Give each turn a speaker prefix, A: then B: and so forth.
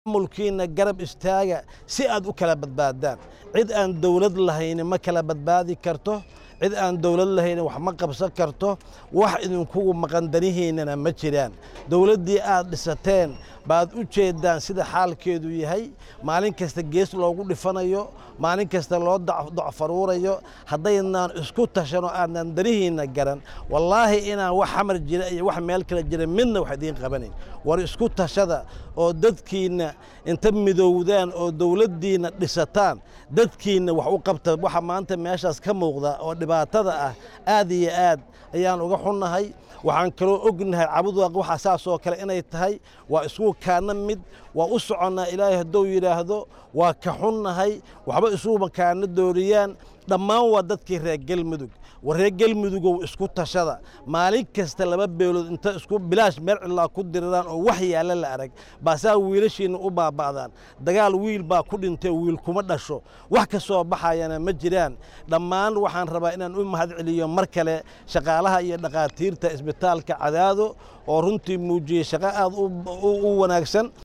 A: maamulkiina garab istaaga si aad u kala badbaadaan cid aan dowlad lahayni ma kala badbaadi karto cid aan dowlad lahayni wax ma qabsan karto wax idinkugu maqan danihiinnana ma jiraan dowladdii aad dhisateen baad u jeeddaan sida xaalkeedu yahay maalin kasta gees loogu dhifanayo maalin kasta loo docfaruurayo haddaynaan isku tashanoo aadnaan danihiinna garan wallaahi inaan wax xamar jira iyo wax meel kale jira midna wax idiin qabanayn war isku tashada oo dadkiinna inta midowdaan oo dowladdiinna dhisataan dadkiinna wax u qabta waxa maanta meeshaas ka muuqda oo dhibaatada ah aad iyo aad ayaan uga xunnahay waxaan kaloo ognahay cabudwaaq waxa saasoo kale inay tahay waa isku kaana mid waa u soconnaa ilaahay hadduu yidhaahdo waa ka xunnahay waxba isuuma kaana dooriyaan dhammaan waa dadkii reer gelmudug war reer gelmudugow isku tashada maalin kasta laba beelood inta isku bilaash meel cidlaa ku diriraan oo wax yaalla la arag baasaa wiilashiinna u baaba'daan dagaal wiil baa ku dhintay wiil kuma dhasho wax ka soo baxayana ma jiraan dhammaan waxaan rabaa inaan u mahad celiyo mar kale shaqaalaha iyo dhakhaatiirta isbitaalka cadaado oo runtii muujiyey shaqo aad u wanaagsan